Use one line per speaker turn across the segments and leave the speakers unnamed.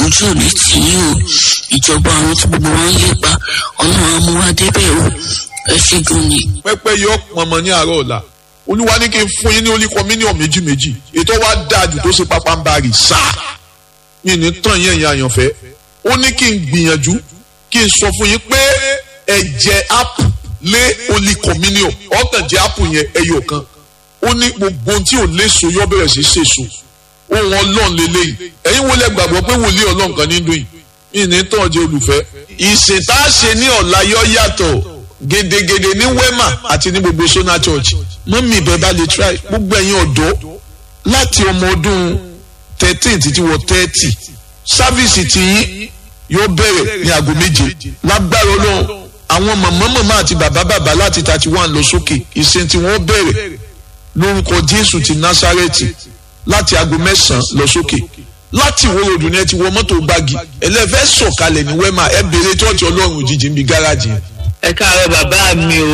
ojú ò ní tì í o ìjọba àwọn tí gbogbo wọn ń lépa ọlọ́run á mú wa débẹ̀ o ẹ ṣe gan ni.
pẹ́pẹ́ yọ pọnmọ ní àárọ̀ ọ̀la olúwa ní kí n fún yín ní oníkọ mílíọ̀nù méjì méjì ètò wa dáa jù tó ṣe pápá ń bá rì sáà mi ní tàn yẹn yẹn àyànfẹ́ ó ní kí n gbìyànjú kí n sọ fún yín pé ẹ̀jẹ̀ apu lé oníkọ mílíọ̀nù ọ̀tàn jẹ́ apu yẹn ẹyọ kan ó ní gbogbo tí ò léso yọ bẹ̀rẹ̀ sí ṣèso ohun ọlọ́run lélẹ́yìn ẹ̀yin wo lẹ gbàgbọ́ pé wòlíì ọlọ́run kan ní dùn yìí mi ní tàn jẹ́ olùfẹ́ ìsìn tá a ṣe ní ọ̀la yọ yàtọ̀ gedegede ní wema àti ní gbogbo sona church mọ́mí ìbẹ́ bá lè try gbogbo ẹ̀yin ọ̀dọ́ láti ọmọ ọdún thirteen títí wọ thirty sáfíìsì tiyín yóò bẹ̀rẹ̀ ní aago méje lágbára ọlọ́run àwọn màmá màmá àti bàbá bàbá láti thirty one lọ sókè ìsìn tí wọ́n bẹ̀rẹ̀ lórúkọ jésù ti násárẹ́tì láti aago mẹ́sàn-án lọ sókè láti ìwé ròdù ni ẹ ti wọ mọ́tò gbági ẹlẹ́fẹ́ sọ̀kalẹ̀ ní wema ẹ bèrè tọ́ọ̀tì ọlọ́run òjijì ń bi gáràjì yẹn
ẹ káàárọ̀ bàbá mi o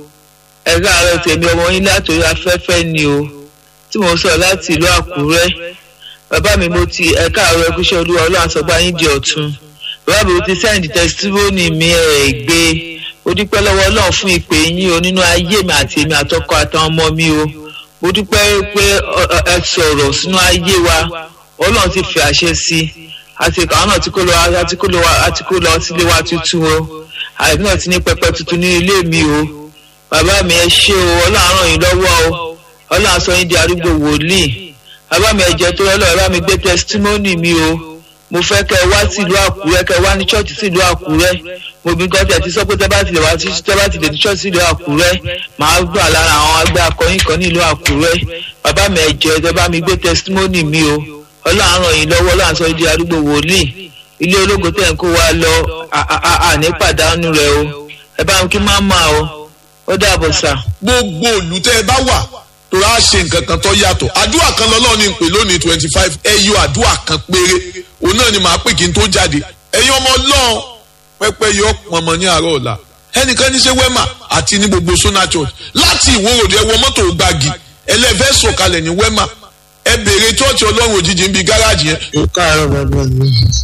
ẹ káàárọ̀ tèmi ọmọ yín látòrí afẹ́fẹ́ ni o tí mo sọ láti ìlú àkúrẹ́ bàbá mi mo ti ẹ káàárọ̀ ẹkúṣẹ́ olúwa ọlọ́run àsọgbá yín di ọ̀tun bàbá mi mo ti sẹ́ǹdì tẹsítímọ́nì mi ẹ̀ gbé mo dúpẹ́ lọ́wọ́ ọlọ́run fún ìpè yín o nínú ayé mi àti èmi àtọkọ àtàwọn ọmọ mi o mo dúpẹ́ pé ẹ sọ̀rọ̀ sínú ayé wa ọlọ́run ti fi àṣẹ sí àti àwọn náà ti kó lọ àti kó lọ sílé wa tuntun o àìsàn náà ti ní pẹpẹ tuntun ní ilé mi o bàbá mi ẹ ṣé o ọlọ́run ràn yín lọ́wọ́ o ọlọ́run sọ yín di arúgbó wòlíì bàbá mi ẹ̀jẹ̀ tó lọ́lọ́ bàbá mi gbé tẹsítímọ́nì mi o mo fẹ́ kẹ́ ẹ wá sí ìlú àkúrẹ́ kẹ́ ẹ wá ní ṣọ́ọ̀ṣì sí ìlú àkúrẹ́ mo bí gọ́tì ẹ̀ ti sọ pé tẹ́ bá tilẹ̀ wá sí tẹ́ bá tilẹ̀ ní ṣọ́ọ̀ṣì sí ìlú àkúrẹ́ màá gbà lára àwọn agbẹ́ akọrin kan ní ìlú àkúrẹ́ bàbá mi ẹ̀jẹ̀ tẹ́ bá mi gbé tẹsítímọ́nì mi o ọlọ́run ràn yín lọ́wọ́ ọlọ́run sọ yín di arúgbó wòlíì ilé ológo tẹ̀ ń kó wa lọ àní pàdánù rẹ o ẹ bá mi kí má mà o ó dàbọ̀ sà.
gbogbo òlù tẹ́ ẹ bá wà tó rà ṣe nǹkan kan tó yàtọ̀ àdúrà kan lọ́lọ́ ní pè lónìí twenty five ẹ yọ àdúrà kan péré òun náà ni màá pè kí n tó jáde ẹ̀yin ọmọ ọlọ́run pẹ́pẹ́ yọ pọnmọ ní àárọ̀ ọ̀la ẹnìkan ní ṣe wema àti ní gbogbo sona church láti ìwòròdì ẹ wọ mọ́tò gbági ẹlẹ́fẹ́ sọ̀kalẹ̀ ní wema ẹ béèrè church ọlọ́run òjijì ń bi gáràjì yẹn.
ó káàárọ̀ bàbá mi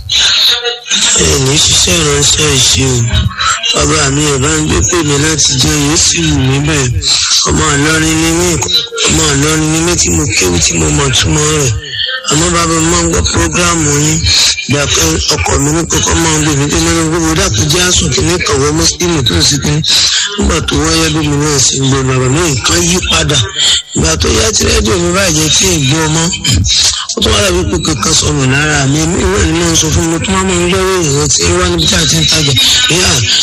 ẹ ní ṣiṣẹ́ ìránṣẹ́ ìṣe o bàbá mi ẹ̀ bá ń gbé pè mí láti jẹ́ yóò sì wù mí bẹ́ẹ̀ ọmọ ìlọrin ní mí ọmọ ìlọrin ní mí tí mo kéwú tí mo mọ̀ túmọ̀ rẹ̀ àmọ́ bàbá mi máa ń gbọ́ prógráàmù yín ìgbà kan ọkọ̀ mi ní kókó máa ń gbé mi dé nínú gbogbo dàpọ̀ jẹ́ àsùn kìíní kọ̀wé mọ́sílímù tó sì kí nígbà tó wáyé bí mi náà sì ń gbọ́ bàbá mi nǹkan yí padà ìgbà tó yá tí rédíò mi bàjẹ́ tí ì gbọ́ ọmọ ó tún wá dàbí pé kankan sọnù lára mi ìwé ni mo ń sọ fún mi tó máa ń lọ́wọ́ ìrìn tí wọ́n níbi tí a ti ń tajà